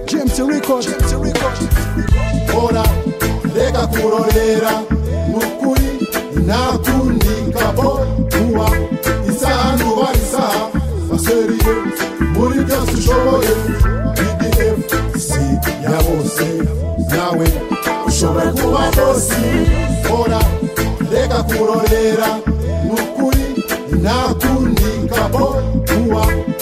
james record hora reka kurorera ni ukuri nta kundi kabo kuba isaha nuba isaha baseriye muri byose ushoboye bdf si ya bose nawe ushobora kuba bosi hora reka kurorera ni ukuri nta kundi kabo kuba